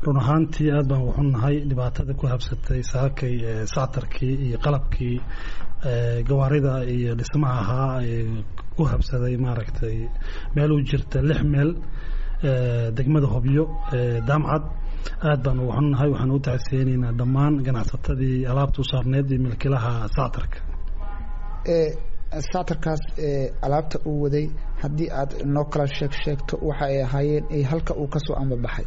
run ahaantii aad baan uxunnahay dhibaatada ku habsatay saakay sactarkii iyo qalabkii gawaarida iyo dhismaha ahaa ku habsaday maaragtay meel u jirta lix meel degmada hobyo daamcad aad baan uga xunnahay waxaan u tacsiyeynaynaa dhammaan ganacsatadii alaabta u saarneed iyo milkilaha sactarka sactarkaas alaabta uu waday haddii aad noo kala sheeg sheegto waxa ay ahaayeen halka uu kasoo ambabaxay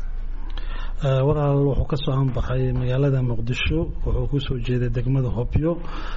walaal wuxuu ka soo anbaxay magaalada muqdisho wuxuu kusoo jeeday degmada hobyo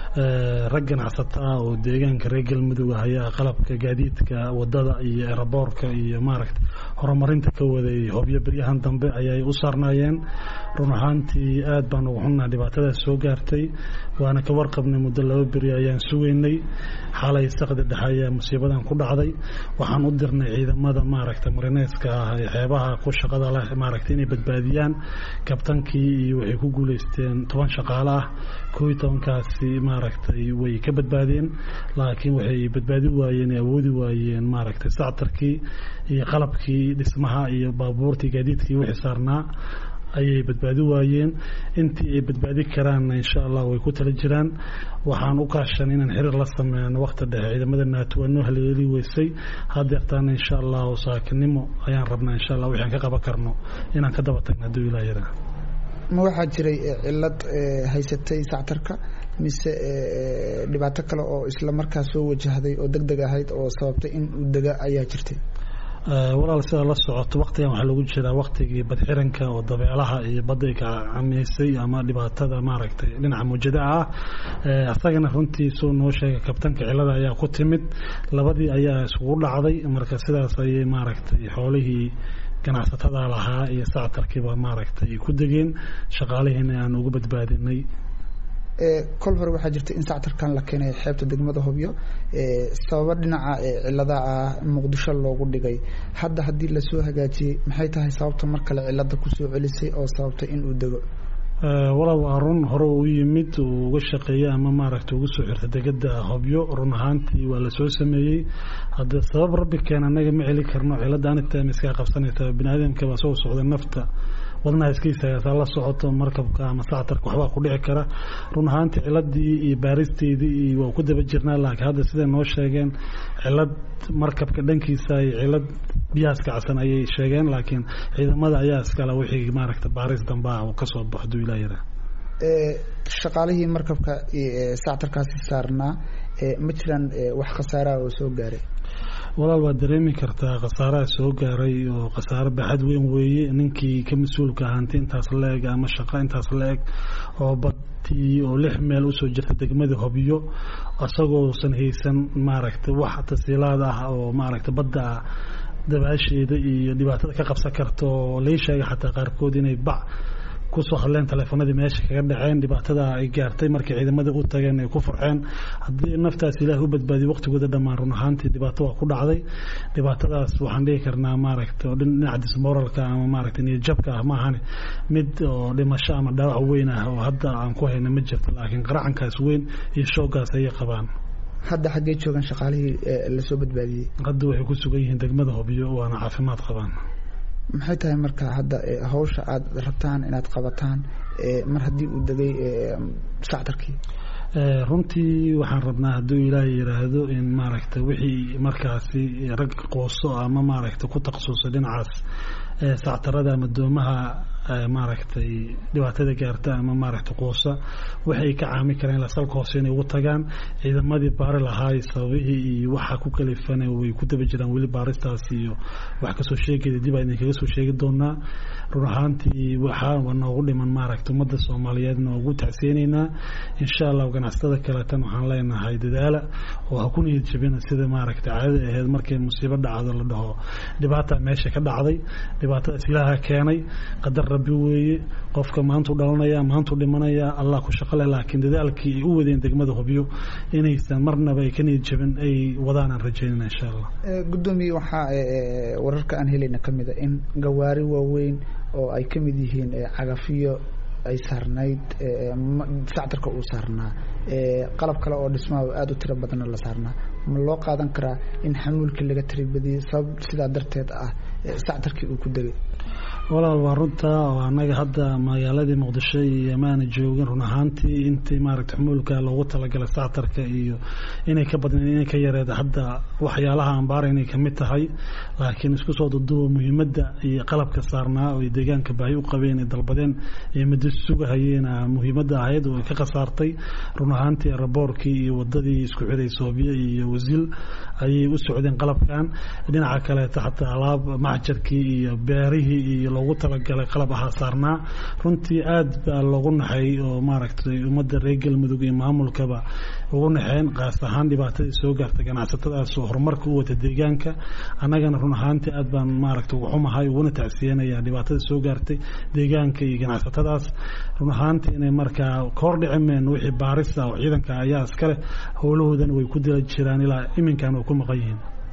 rag ganacsata ah oo deegaanka reer galmudug ah ayaa qalabka gaadiidka wadada iyo eraboorka iyo maaragta horumarinta ka waday hobyo beryahan dambe ayay u saarnaayeen run ahaantii aad baan uga xunnaha dhibaatadaas soo gaartay waana ka warqabnay muddo laba beri ayaan sugaynay xalay saqda dhexe ayaa musiibadan ku dhacday waxaan u dirnay ciidamada maaragta marineeska ah ee xeebaha ku shaqada leh maaragta inay badbaadiyaan kabtankii iyo waxay ku guuleysteen toban shaqaale ah koo iyo tobankaasi maaragtay way ka badbaadeen laakiin waxay badbaadi waayeen awoodi waayeen maaragtay sactarkii iyo qalabkii dhismaha iyo baabuurtii gaadiidkii wixii saarnaa ayay badbaadi waayeen intii ay badbaadi karaanna insha allah way ku tala jiraan waxaan u kaashan inaan xiriir la sameyno wakti dhexe ciidamada naato waa noo haleeli weysay hadeertaana insha allahu saakinimo ayaan rabnaa insha allah wixi aan ka qaban karno inaan ka daba tagno hadduu ilaa yaraa ma waxaa jiray cilad haysatay sactarka mise dhibaato kale oo isla markaa soo wajahday oo deg deg ahayd oo sababtay in uu dega ayaa jirtay walaal sidaa la socoto waktigan waxaa lagu jiraa waktigii badxiranka oo dabeelaha iyo badday ka camiysay ama dhibaatada maaragtay dhinaca muujadaha ah asagana runtii suu noo sheegay kabtanka cilada ayaa ku timid labadii ayaa iskugu dhacday marka sidaas ayay maaragtay xoolihii ganacsatada lahaa iyo sactarkiiba maaragtay ku degeen shaqaalihiina aan ugu badbaadinay kol hore waxaa jirta in sactarkan la keenay xeebta degmada hobyo sababo dhinaca cilada ah muqdisho loogu dhigay hadda haddii lasoo hagaajiyey maxay tahay sababta mar kale cilada kusoo celisay oo sababtay in uu dego walaal waa run hore u yimid uu uga shaqeeyey ama maaragta ugu soo xirta degada hobyo run ahaantii waa lasoo sameeyey hadda sabab rabbi keen anaga ma celi karno cilada anigta iskaa qabsanaysa biniaadamka baa soo socda nafta wadnaha iskaisaagasaa la socoto markabka ama sactarka waxbaa ku dhici kara run ahaantii ciladii iyo baaristeedii iyo waa ku daba jirnaa laakiin hadda siday noo sheegeen cilad markabka dhankiisa iyo cilad biyahaas kacsan ayay sheegeen laakiin ciidamada ayaa iskale wixii maaragta baaris damba ah uu kasoo baxo haduu ilaa yaraa shaqaalihii markabka sactarkaasi saarnaa ma jiraan wax khasaaraha oo soo gaaray walaal waad dareemi kartaa khasaaraha soo gaaray oo khasaaro baaxad weyn weeye ninkii ka mas-uulka ahaanti intaas la eg ama shaqo intaas la eg oo badii oo lix meel usoo jirta degmada hobyo isagoosan haysan maaragtay wax tasiilaad ah oo maaragtay badda dabaasheeda iyo dhibaatada ka qabsan karta oo lai sheegay xataa qaarkood inay bac kusoo hadleen taleefanadii meesha kaga dhaceen dhibaatada ay gaartay markay ciidamada u tageen ay ku furxeen haddii naftaas ilaah u badbaadiyo waqtigooda dhammaan run ahaantii dhibaato waa ku dhacday dhibaatadaas waxaan dhihi karnaa maaragta dhinaca dismoralka ama maaragta niyadjabka ah maahane mid oo dhimasho ama dhaawac weyn ah oo hadda aan ku hayna ma jirto laakiin qaracankaas weyn iyo shoogaas ayay qabaan hadda xaggee joogaan shaqaalihii lasoo badbaadiyey hadda waxay ku sugan yihiin degmada hobyo waana caafimaad qabaan maxay tahay marka hadda hawsha aada rabtaan inaad qabataan mar haddii uu degay sactarkii runtii waxaan rabnaa hadduu ilaahay yidhaahdo in maaragta wixii markaasi rag qooso ama maaragta ku takhasusay dhinacaas sactarada ama doomaha maaragtay dhibaatada gaarta ama maaragta quusa waxay ka caami kareen lasalka hoose inay ugu tagaan ciidamadii baari lahaay sababihii iyo waxa ku kalifana way ku daba jiraan weli baaristaas iyo wax kasoo sheegaya dib aa idinkaga soo sheegi doonaa run ahaantii waxaa noogu dhiman maaragta ummadda soomaaliyeed noogu tacsiyeynaynaa insha allah ganacsatada kaleetan waxaan leenahay dadaala oo ha ku niyad jabina sida maaragta caadada aheyd markay musiibo dhacdo la dhaho dhibaata meesha ka dhacday dhibaatadaas ilaaha keenay qadar rabbi weeye qofka maantuu dhalanaya maantuu dhimanaya allah ku shaqale laakiin dadaalkii ay u wadeen degmada hubyo inaysan marnaba ay ka niyad jabin ay wadaan aan rajaynana insha allah guddoomiye waxaa wararka aan helayna ka mid a in gawaari waaweyn oo ay ka mid yihiin cagafiyo ay saarnayd sactarka uu saarnaa qalab kale oo dhismaha aada u tiro badanna la saarnaa ma loo qaadan karaa in xamuulkii laga tiribadiyey sabab sidaa darteed ah sactarkii uu ku degay walaal waa runta oo annaga hadda magaaladii muqdisho iyo maana joogin run ahaantii intii maaragta xumuulka loogu talagalay sactarka iyo inay ka badneen inay ka yareed hadda waxyaalaha ambaara inay kamid tahay laakiin isku soo duduba muhiimadda iyo qalabka saarnaa oo deegaanka baahi u qabeen ay dalbadeen iyo muddo sugahayeen muhiimadda ahayd oo ay ka khasaartay run ahaantii raboorkii iyo wadadii isku xiday soobiya iyo wasiil ayay u socdeen qalabkan dhinaca kaleeta xataa alaab macjarkii iyo beerihii iyo loogu talagalay qalab ahaa saarnaa runtii aad baa loogu naxay oo maaragtay ummadda reer galmudug iyo maamulkaba ugu naxeen qaas ahaan dhibaatadii soo gaartay ganacsatadaas oo horumarka u wata deegaanka annagana run ahaantii aad baan maaragtay uga xumahay uguna tacsiyanaya dhibaatada soo gaartay deegaanka iyo ganacsatadaas run ahaantii inay markaa kahor dhicimeen wixii baarisa oo ciidanka ayaa iskale howlahoodana way ku dila jiraan ilaa iminkan way ku maqan yihiin